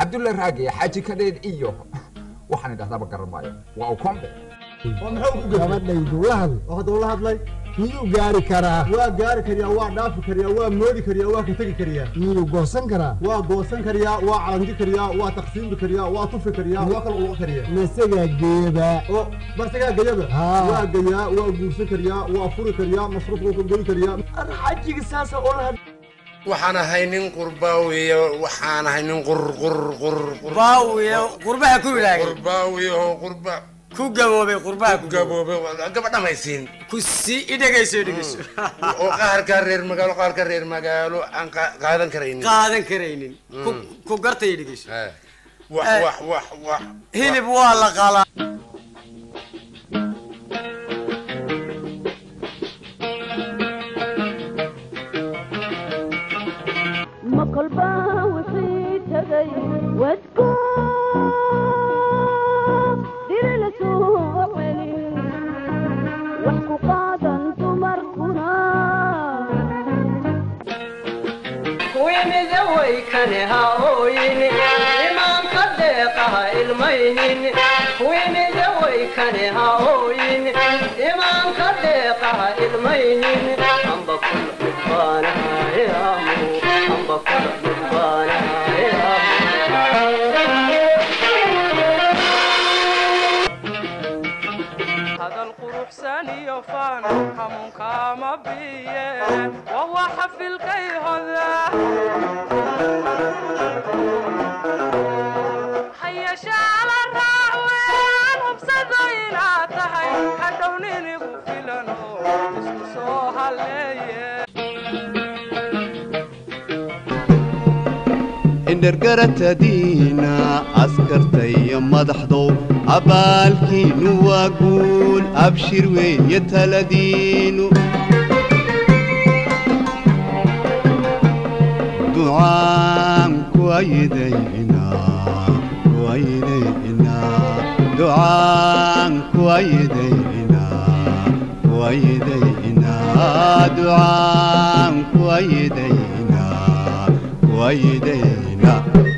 cabdulla raage xaaji kadheed iyo waxaan idhahdaaba garan maayo waa ukombe oo muxuu ku gafay gabadhaydu la hadl oo hadduu la hadlay miyuu gaari karaa waa gaari kariyaa waa dhaafi kariyaa waa moodi kariyaa waa ka tegi kariyaa miyuu goosan karaa waa goosan kariyaa waa calanji kariyaa waa taqsiimi kariyaa waa tufi kariyaa waa kala uga kariyaa masagaa geeba oo barsagaa gayaba Haa. waa gayaa waa guursan kariyaa waa furi kariyaa masruuf waa geli kariyaa xajiga saasa ula hadl waxaan ahay nin qurbaawiya waxaan ahay nin qur qur qur qur baawiye qurbaha ku ilaagay qurbaawiya oo qurba ku gaboobay qurbaha ku gaboobe gabadhamaysiin ku sii idhegayso idhegayso oo qaarka reer magaalo qaarka reer magaalo aan qa- qaadan karaynin qaadan karaynin ku- ku gartay idhegayso Eh, wax Eh. wax wax wax hilib waa la qalaa ma kolba wixii tagay wadko diri la soo celin wax ku qaadan dumarkuna kuwimide way kane ha ooyin imaanka deeqaha ilmaynin kuwimide way kane ha ooyin imaanka deeqaha ilmaynin amba kula dhibbaanahayamu amba kula dhibbaanahayamu hadal quruxsan iyo faan hamuunkaama biye waa waxa filkay hoda hayashaala raacween hubsado inaad tahay hadhow nin igu filano isku soo haleeye indhergaratadiina askarta iyo madaxdow abaalkiinu waa guul abshir weeye taladiinu ducaan kuwaydayna kuwaydayna ducaan kuwaydayna kuwaydayna ducaan kuwaydayna kuwaydayna